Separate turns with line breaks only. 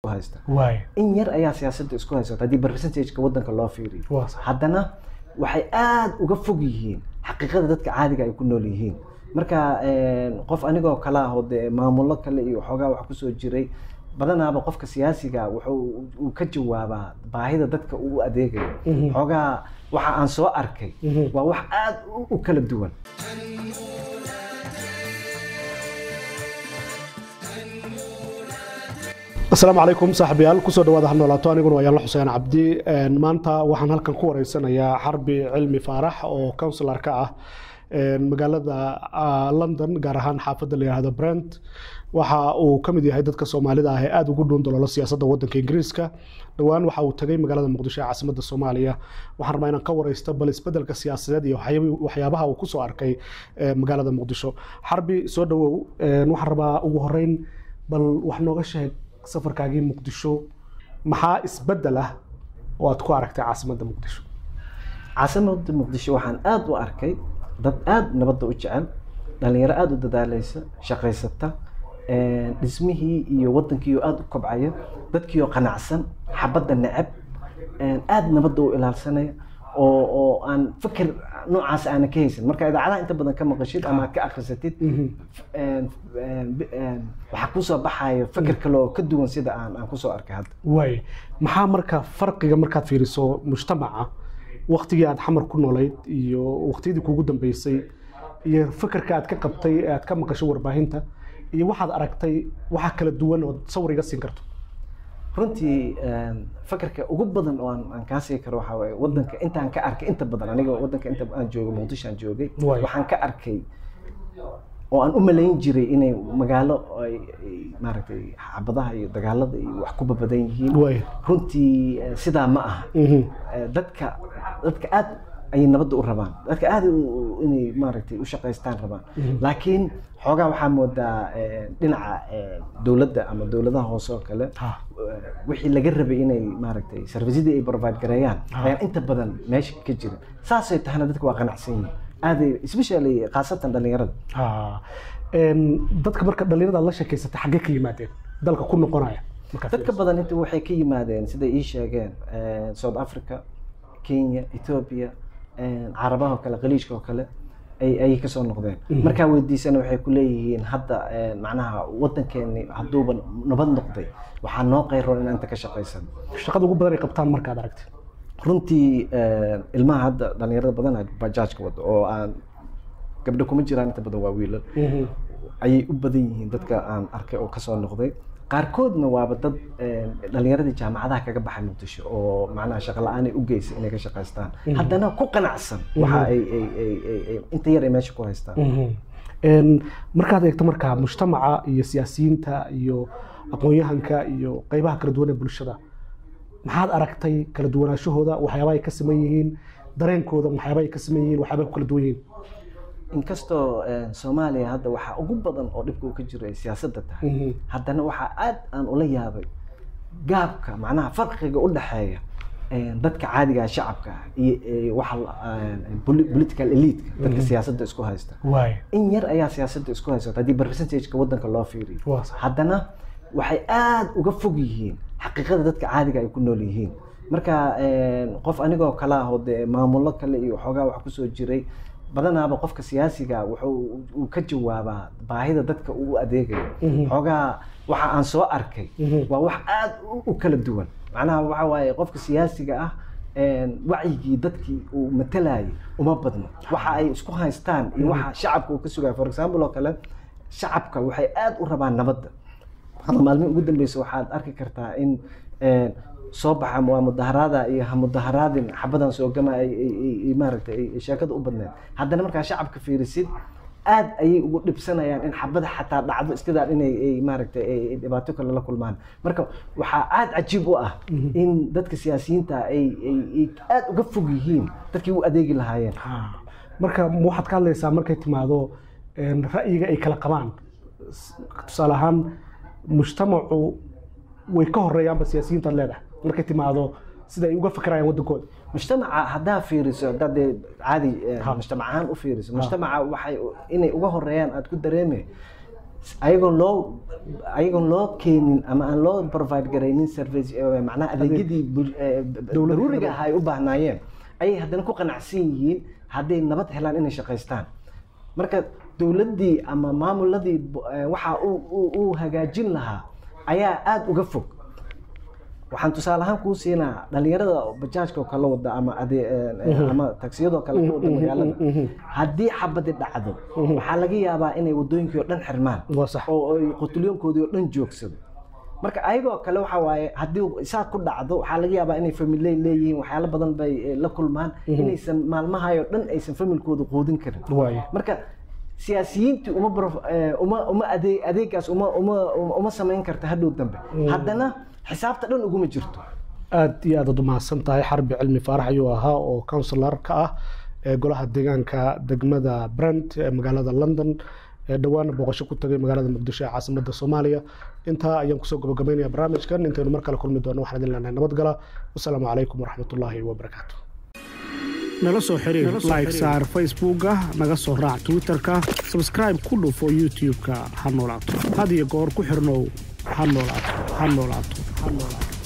haysta
waay
in yar ayaa siyaasadda isku haysata haddii percentageka waddanka loo fiiriyo
waa sax
haddana waxay aada uga fog yihiin xaqiiqada dadka caadiga ay ku nool yihiin marka qof anigoo kale ah oo dee maamullo kale iyo waxoogaa wax kusoo jiray badanaaba qofka siyaasiga wuxuu uu ka jawaabaa baahida dadka uu u adeegayo
Mhm.
xoogaa waxa aan soo arkay
Mhm.
waa wax aada u- u kala duwan
asalaamu calaykum saaxiibayaal kusoo dhawaada ha noolaato aniguna waa yaanla xuseen cabdi Een, maanta waxaan halkan ku wareysanayaa xarbi cilmi faarax oo counsilar ka ah een, magaalada ah, london gaar ahaan xaafadda la yidhaahdo brent waxa uu ka mid yahay dadka soomaalida ah ee aada ugu dhuun daloolo siyaasadda waddanka ingiriiska dhowaan waxa uu tagay magaalada muqdisho ee caasimadda soomaaliya waxaan rabaa inaan ka wareysto bal isbedelka siyaasadeed iyo waxyaab- waxyaabaha uu kusoo arkay ee, magaalada muqdisho xarbi soo dhawow Een, waxaan rabaa ugu horeyn bal wax nooga sheeg safarkaagii muqdisho maxaa isbedel ah oo aad ku aragtay caasimadda muqdisho
caasimadda muqdisho waxaan aada u arkay dad aada nabadda u jecel dhalinyaro aada u dadaalaysa shaqaysata een, dhismihii iyo waddankiioo aada u kobcaya dadkiioo qanacsan xabadda neceb een, aada nabadda u ilaalsanaya oo oo aan fikir noocaas aana ka haysan marka idaacadaha inta badan ka maqashid ama aad ka akhrisatid een, een, bi- een, waxaa kusoo baxaya fikir kale oo ka duwan sida aan aan kusoo arkay hadda
waay maxaa marka farqiga markaad fiiriso mujtamaca waktigii aad xamar ku noolayd iyo waqtiyadii kuugu dambeysay iyo fikirka aad ka qabtay ee aad ka maqashay warbaahinta iyo waxaad aragtay waxa kala duwan oo sawir iga siin karto
runtii een, fakarka ugu badan oo aan aan kaa sii karo waxaa waaye waddanka intaan ka arkay inta badan aniga waddanka inta aan joogay muqdisho aan joogay
Waay.
waxaan ka arkay oo aan u malayn jiray inay magaalo ay ay maaragtay xabadaha iyo dagaalada iyo wax ku babadan yihiin
waay
runtii eh, sidaa ma aha
Mhm.
Eh, dadka dadka aad ayay nabadda u rabaan dadka aad u- u- inay maaragtay u shaqaystaan rabaan laakiin xoogaa waxaa moodaa eh, dhinaca eh, dowladda ama dowladaha hoose oo kale
Ha.
eh, wixii laga rabay inay maaragtay servisyadii ay provide gareeyaan ayaan inta badan meesha ka jirin saasay tahana dadka waa qanacsan yihiin aaday especially khaasatan dhalinyarada
Ha. Een, dadka marka dhalinyarada la sheekaysatay xaggee ka yimaadeen dalka ku noqonaya markaad
dadka badan inta waxay ka yimaadeen siday ii sheegeen eh, south africa kenya ethiopia eh, carabaha oo kale khaliijka oo kale ay ayay kasoo noqdeen markaa weydiisana waxay ku leeyihiin hadda eh, macnaha waddankeeni hadduuba nabad noqday waxaa noo qayroon inaan inta ka shaqaysan
fiiriso. shaqada ugu badan ay qabtaan markaad aragtay
runtii eh, ilmaha hadda dhalinyarada badan bajaajka wado oo aan gabdho kuma jiraan inta badan waa wiilal
Mhm.
ayay u badan yihiin dadka aan arkay oo kasoo noqday qaarkoodna waaba dad eh, dhalinyaradii jaamacadaha kaga baxay muqdisho oo macnaha shaqo la-aan ay u geysay inay ka shaqaystaan haddana ku qanacsan waxa ay ay- ay- ay- ay- inta yar ay meesha ku haystaan
Mhm. Een, markaad eegto markaa mujtamaca iyo siyaasiyiinta iyo aqoon-yahanka iyo qeybaha kala duwan ee bulshada maxaad aragtay kala duwanaashahooda waxyaabaha ay ka saman yihiin dareenkooda waxyaabaha ay ka saman yihiin waxyaabaha ay ku kala duwan yihiin
inkastoo eh, soomaaliya hadda waxaa ugu badan oo dhibka uu ka jiro ay siyaasadda tahay
Mhm.
haddana waxaa aad aan ula yaabay gaabka macnaha farqiga u dhexeeya eh, dadka caadiga ah, shacabka ah iyo eh, waxa la- eh, poli- political elite dadka siyaasadda isku haysta
waay
in yar ayaa siyaasadda isku haysata haddii percentageka waddanka loo fiiriyo
waa sax
haddana waxay aada uga fog yihiin xaqiiqada dadka caadiga ay ku nool yihiin marka een, qof anigoo kale ah oo dee maamullo kale iyo waxoogaa wax kusoo jiray badanaaba qofka siyaasiga wuxuu uu ka jawaabaa baahida dadka uu u adeegayo
Mhm.
xoogaa waxa aan soo arkay
Mhm.
waa wax aada u- u kala duwan macnaha waxa waaye qofka siyaasiga ah een, wacyigii dadkii uu matalayay uma badno waxa ay isku haystaan iyo waxa shacabka uu ka sugaya for example oo kale shacabka waxay aada u rabaan nabadda hadda maalmihi ugu dambeysa waxaad arki kartaa in een, soo baxa waa mudaharaada iyo ha mudaharaadin xabadan soo gama ay ay- ay- ay maaragtay ay- ay sheekada u badneed haddana markaa shacabka fiirisid aad ayay ugu dhibsanayaan in xabada xataa dhacdo iskadaa inay ay maaragtay ay ay dhibaato kale la kulmaan marka waxaa aad cajiib u ah in dadka siyaasiyiinta ay ay ay aad uga fog yihiin dadkii u adeegi lahaayeen
Ha. marka ma waxaad ka hadlaysaa markay timaado een, ra'yiga ay kala qabaan S- tusaale ahaan mujtamacu way ka horeeyaanba siyaasiyiintaad leedahay markay timaado sida ay uga fikirayaan waddankooda
mujtamaca haddaa fiiriso haddaad dee caadi eh,
Ha.
mujtamac ahaan u fiiriso mujtamaca waxay inay uga horeeyaan aad ku dareeme ayagoon loo ayagoon loo keenin ama aan loo provide garaynin service eh, macnaha adeegyadii bul- eh, daruuriga ahaa ay u baahnaayeen ayay haddana ku qanacsan yihiin hadday nabad helaan inay shaqaystaan marka dowladdii ama maamuladii bu- eh, waxa uu- uu uu hagaajin lahaa ayaa aada uga fog waxaan tusaale ahaan kuu siinaa dhalinyarada bajaajka oo kale wada ama ade ama taksiyadoo kale ka wada magaalada haddii xabadi dhacdo waxaa laga yaabaa inay wadooyinkii oo dhan xirmaan
waa sax
oo ay qutulyoonkoodii oo dhan joogsado marka ayagoo kale waxa waaye haddii saa ku dhacdo waxaa laga yaabaa inay familey leeyihiin waxyaalo badan bay eh, la kulmaan inaysan maalmahayo dhan aysan familkooda quudin karin
waaye
marka siyaasiyiintii uma baro- eh, uma uma adeeg adeegaas uma uma uma samayn karta hadhow dambe haddana xisaabta dhan uguma jirto
aad iyo aad aad umahadsan tahay xarbi cilmi faarax ayuu ahaa oo counsilar ka ah ee golaha deegaanka degmada brent ee magaalada london ee dhowaana booqasho ku tagay magaalada muqdisho ee caasimada soomaaliya intaa ayaan kusoo gabagabaynaya barnaamijkan intaynu mar kale kulmi doono waxaan idin leenahay nabadgala wasalaamu calaykum waraxmatullaahi wabarakaatu nala soo xiriir like saar facebooka naga soo raac twitterka subscribe ku dhufo youtube-ka ha noolaato had iyo goor ku xirnow ha noolaato ha noolaato ha noolaato